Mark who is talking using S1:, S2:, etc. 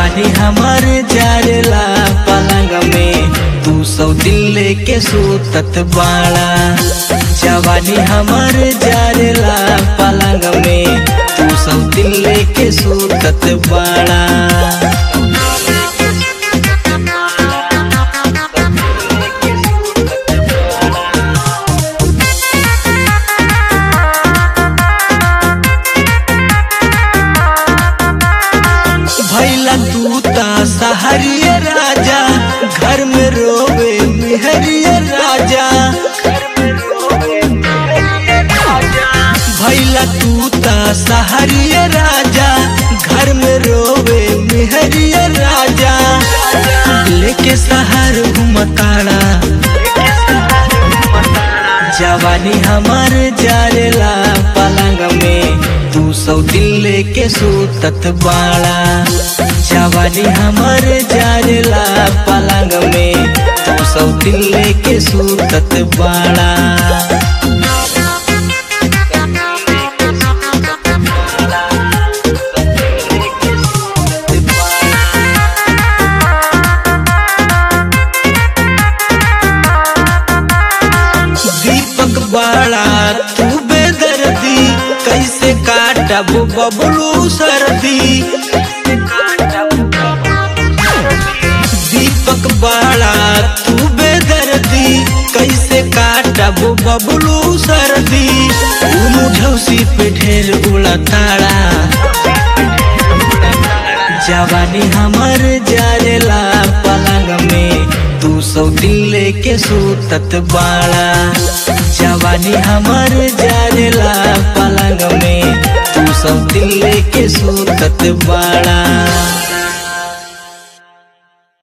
S1: जवानी हमर जारला पलंग में तू सौ दिल लेके सूतत बाड़ा जवानी हमर जारला पलंग में तू सौ दिल लेके सूतत बाड़ा भैला दूता सहरिया राजा घर में रोवे मेहरिया राजा भैला दूता सहरिया राजा घर में रोवे मेहरिया राजा लेके सहर घुमताड़ा जवानी हमर जारेला पलंग में तू सौ दिल लेके सूतत बाड़ा जवानी हमर जारेला पलंग में तू सौ दिल लेके सूतत बाड़ा दीपक बाड़ा तू बेदर्दी कैसे काटब बबलू सर्दी दीपक बाड़ा तू बेदर्दी कैसे काटब बबलू सर्दी मुझौसी पे ढेर उड़ा ताड़ा जवानी हमर जारेला पलंग में तू सौ दिल लेके सूतत बाड़ा जवानी हमर जारेला पलंग में तू सौ दिल लेके सूतत बाड़ा